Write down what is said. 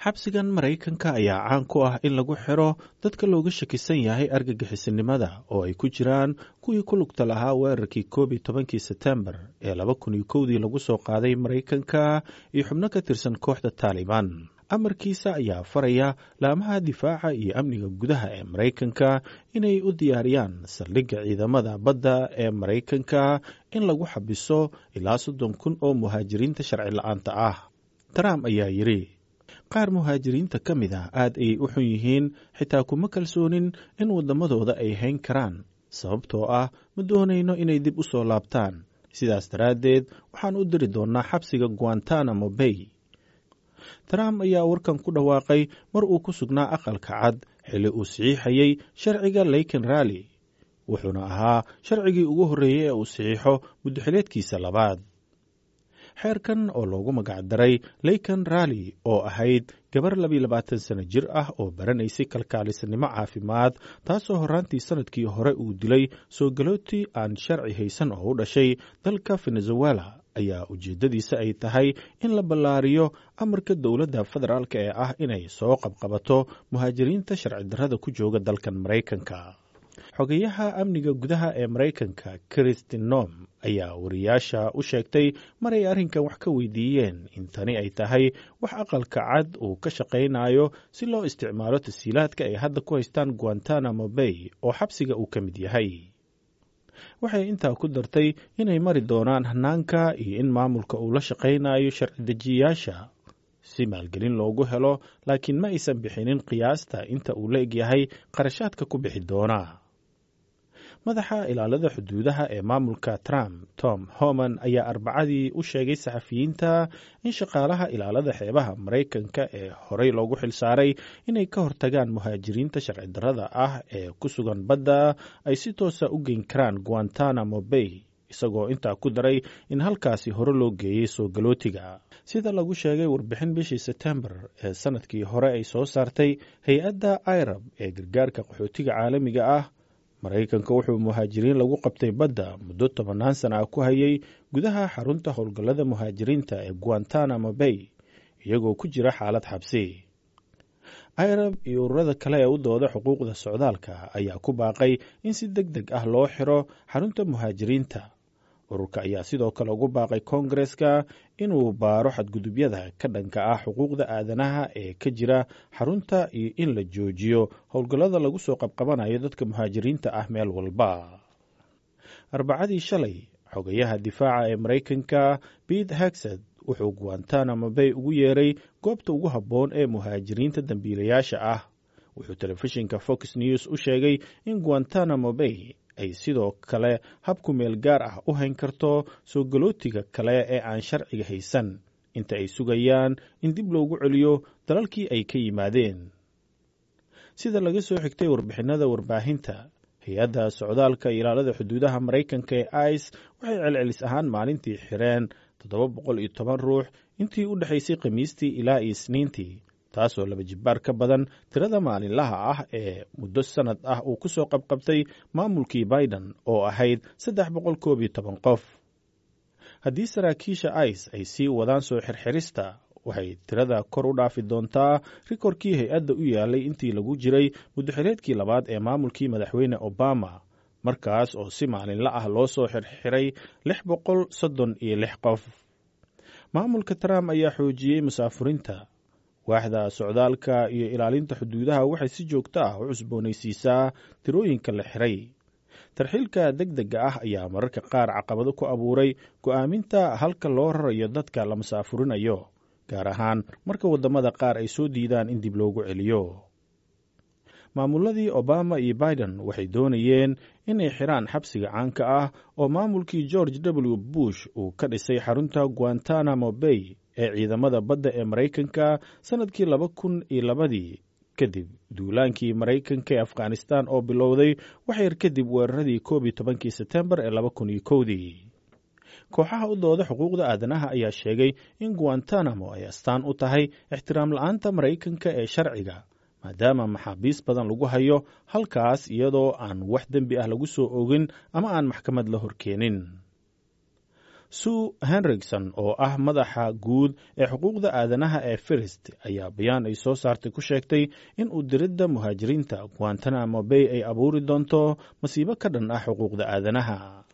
xabsigan maraykanka ayaa caan ku ah in lagu xiro dadka looga shakisan yahay argagixisinimada oo ay ku jiraan kuwii ku lugta lahaa weerarkii koob iyo tobankii setembar ee laba kun iyo kowdii lagu soo qaaday maraykanka iyo xubno ka tirsan kooxda taalibaan amarkiisa ayaa faraya laamaha difaaca iyo amniga gudaha ee maraykanka inay u diyaariyaan saldhigga ciidamada badda ee maraykanka in lagu xabiso ilaa soddon kun oo muhaajiriinta sharci la-aanta ah trump ayaa yidhi qaar muhaajiriinta ka mid ah aad ayay u xun yihiin xitaa kuma kalsoonin in waddamadooda ay hayn karaan sababtoo ah ma doonayno inay dib u soo laabtaan sidaas daraaddeed waxaan u diri doonnaa xabsiga guantanamo bay trump ayaa warkan ku dhawaaqay mar uu ku sugnaa aqalka cad xilli uu saxiixayey sharciga leyken ralli wuxuuna ahaa sharcigii ugu horreeyey ee uu saxiixo muddoxileedkiisa labaad xeerkan oo loogu magacdaray leyken ralli oo ahayd gabar labiyo labaatan sano jir ah oo baranaysay kalkaalisanimo caafimaad taasoo horraantii sannadkii hore uu dilay soo galootii aan sharci haysan oo u dhashay dalka venezuela ayaa ujeeddadiisa ay tahay in la ballaariyo amarka dowladda federaalk ee ah inay soo qabqabato muhaajiriinta sharci darrada ku jooga dalkan maraykanka xogeyaha amniga gudaha ee maraykanka kristin nom ayaa wariyaasha u sheegtay maray arrinkan wax ka weydiiyeen in tani ay tahay wax aqalka cad uu ka shaqaynayo si loo isticmaalo tasiilaadka ay hadda ku haystaan guantanamo bay oo xabsiga uu ka mid yahay waxay intaa ku dartay inay mari doonaan hanaanka iyo in maamulka uu la shaqaynayo sharci dejiyayaasha si maalgelin loogu helo laakiin ma aysan bixinin qiyaasta inta uu la egyahay qarashaadka ku bixi doona madaxa ilaalada xuduudaha ee maamulka trump tom homan ayaa arbacadii u sheegay saxafiyiinta in shaqaalaha ilaalada xeebaha maraykanka ee horey loogu xilsaaray inay ka hortagaan muhaajiriinta sharci darrada ah ee ku sugan badda ay si toosa u geyn karaan guantanamo bay isagoo intaa ku daray in halkaasi hore loo geeyey soo galootiga sida lagu sheegay warbixin bishii setembar ee sannadkii hore ay soo saartay hay-adda irab ee gargaarka qaxootiga caalamiga ah maraykanka wuxuu muhaajiriin lagu qabtay badda muddo tobannaan sana ah ku hayay gudaha xarunta howlgallada muhaajiriinta ee guantanamo bay iyagoo ku jira xaalad xabsi irab iyo ururada kale ee u dooda xuquuqda socdaalka ayaa ku baaqay in si deg deg ah loo xiro xarunta muhaajiriinta ururka ayaa sidoo kale ugu baaqay koongareska inuu baaro xadgudubyada ka dhanka ah xuquuqda aadanaha ee ka jira xarunta iyo in la joojiyo howlgallada lagu soo qabqabanayo dadka muhaajiriinta ah meel walba arbacadii shalay xogayaha difaaca ee maraykanka bete hagsad wuxuu guantanamo bay ugu yeeray goobta ugu habboon ee muhaajiriinta dambiilayaasha ah wuxuu telefishinka fox news u sheegay in guantanamo bay ay sidoo kale habku meel gaar ah u hayn karto soo galootiga kale ee aan sharciga haysan inta ay sugayaan in dib loogu celiyo dalalkii ay ka yimaadeen sida laga soo xigtay warbixinada warbaahinta hay-adda socdaalka ilaalada xuduudaha maraykanka ee ice waxay celcelis ahaan maalintii xireen toddoba boqol iyo toban ruux intii u dhexaysay khamiistii ilaa iyo isniintii taasoo laba jibbaar ka badan tirada maalinlaha ah ee muddo sannad ah uu ku soo qabqabtay maamulkii biden oo ahayd saddex boqol koob iyo toban qof haddii saraakiisha ice ay sii wadaan soo xirxirista waxay tirada kor u dhaafi doontaa rikorkii hay-adda u yaalay intii lagu jiray muddoxileedkii labaad ee maamulkii madaxweyne obama markaas oo si maalinla ah loo soo xirxiray lix boqol soddon iyo lix qof maamulka trump ayaa xoojiyey musaafurinta waaxda socdaalka iyo ilaalinta xuduudaha waxay si joogto ah u cusboonaysiisaa tirooyinka la xiray tarxiilka deg dega ah ayaa mararka qaar caqabado ku abuuray go'aaminta halka loo rarayo dadka la musaafurinayo gaar ahaan marka waddamada qaar ay soo diidaan in dib loogu celiyo maamuladii obama iyo biden waxay doonayeen inay xiraan xabsiga caanka ah oo maamulkii george w bush uu ka dhisay xarunta guantanamo bay ee ciidamada badda ee maraykanka sannadkii laba kun iyo labadii kadib duulaankii maraykanka ee afghanistan oo bilowday wax yar kadib weeraradii koob iyo tobankii setembar ee laba kun iyo kowdii kooxaha u dooda xuquuqda aadanaha ayaa sheegay in guantanamo ay astaan u tahay ixtiraam la-aanta maraykanka ee sharciga maadaama maxaabiis badan lagu hayo halkaas iyadoo aan wax dembi ah lagu soo ogin ama aan maxkamad la horkeenin sue henrikson oo ah madaxa guud ee xuquuqda aadanaha ee firist ayaa bayaan ay soo saartay ku sheegtay in uu diridda muhaajiriinta guantanamo bay ay abuuri doonto masiibo ka dhan ah xuquuqda aadanaha